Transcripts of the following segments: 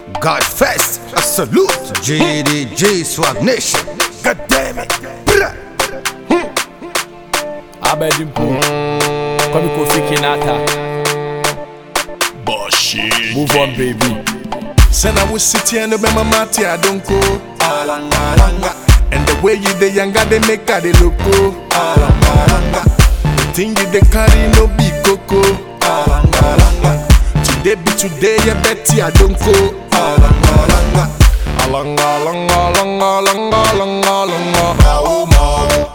God first, a salute. JDJ Swag Nation. God damn it. Blah. Abedimpo Kwame Kofi Kinata Bullshit. Move on baby Said I was sitting and my mati I don't go. And the way you the younger they make her they look go. The thing you they carry no be coco. Today be today you betty I don't go. Along, along, along, along, along, along, along.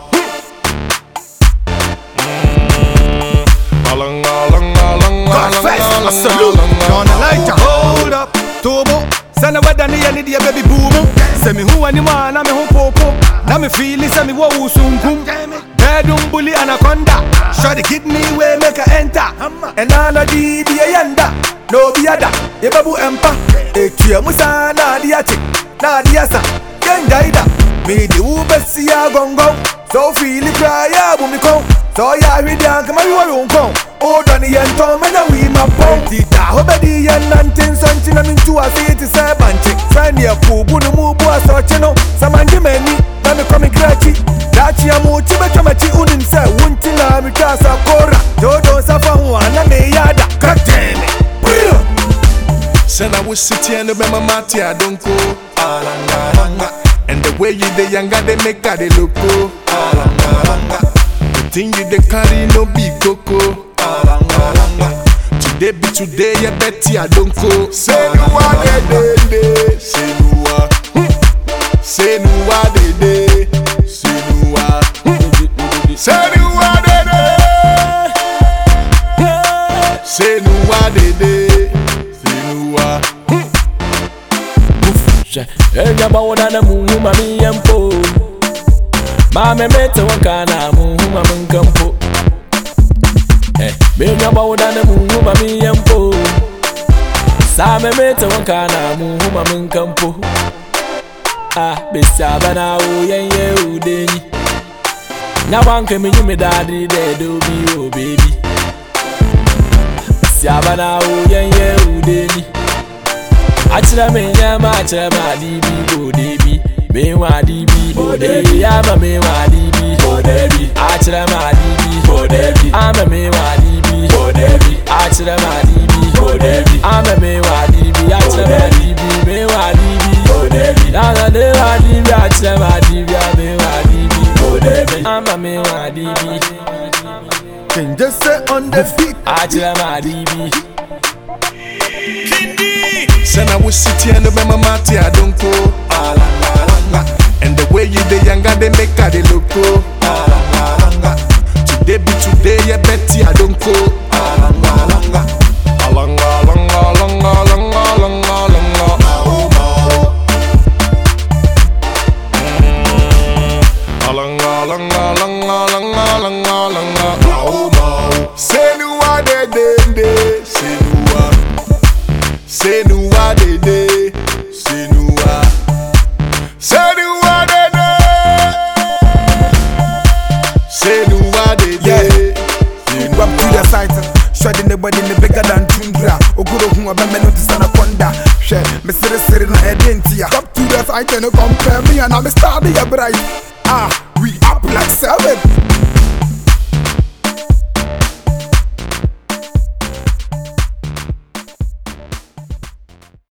Along, along, along, God along, first, a along, salute. along, John along, Elijah. Hold up. Tobo. Send a weather near the baby boom. Send me who any man, I'm a home popo. Now me feel it, send me what usunkum. Bedroom bully anaconda. Shot the kidney way make her enter. And all of the the yanda. No be other. Ye babu empa. Etuye musa na diache. Na diasa. Genja ida. Me the ubesi ya gongo. So feel it cry ya bumiko. So ya hwidi anka mari wa yonko. Odo ni yento mena wi mapo. Tita hobedi yen nantin sonchi na mintu asiti se banchi. Sani ya kubu ni mubu asochi no. Samanji meni na mi komi grachi. Dachi ya muchi becho mechi unim se wunti na mi kasa kora. Jodo safa huwa na me yada. God damn it. Brilliant. Said I was sitting and my mati I don't go. And the way you the younger they make her they look go. The thing you they carry no be coco. Today be today you betty I don't go. Say no what they dey dey. Say no what. Say no what they dey. Say no what. Say no what they dey. Say no what they dey. Say no what. Hwɛ Enya ba wo na mu hu ma mi yɛ mpo Maame mete wo ka na mu hu ma mi nka mpo Eh, Menya ba wo na mu hu ma mi yɛ mpo Saa me mete wo ka na mu hu ma mi nka mpo Ah, besi aba na wo yɛn yɛ wo denyi Nya wanka mi nyi mi daade dɛ de obi o baby Besi aba na wo yɛn yɛ wo denyi akyerɛ me nyɛma akyerɛ me ade bi bode bi mehu ade bi bode bi ama mehu ade bi bode bi akyerɛ me ade bi bode bi ama mehu ade bi bode bi akyerɛ me ade bi bode bi ama mehu ade bi akyerɛ me ade bi mehu ade bi bode bi nana ne hu ade bi akyerɛ me ade bi ama mehu ade bi bode bi ama mehu ade bi Can just say on the feet. akyerɛ me ade bi. Said I was sitting and my mati I don't go. And the way you the younger they make her they look go. Today be today you betty I don't go. Along, along, along, along, along, along, along. Along, along, along, along, along, along. Say no what they did, they say no what. Say no what they did, say no what. Say no what they did, say no what they did. Say no Up to the site, shredding the body in the bigger than tundra. Oguro who a man to anaconda. Share, me siri siri na edentia. Up to the site and compare me and I'm a star be a bright. Ah, we up like seven.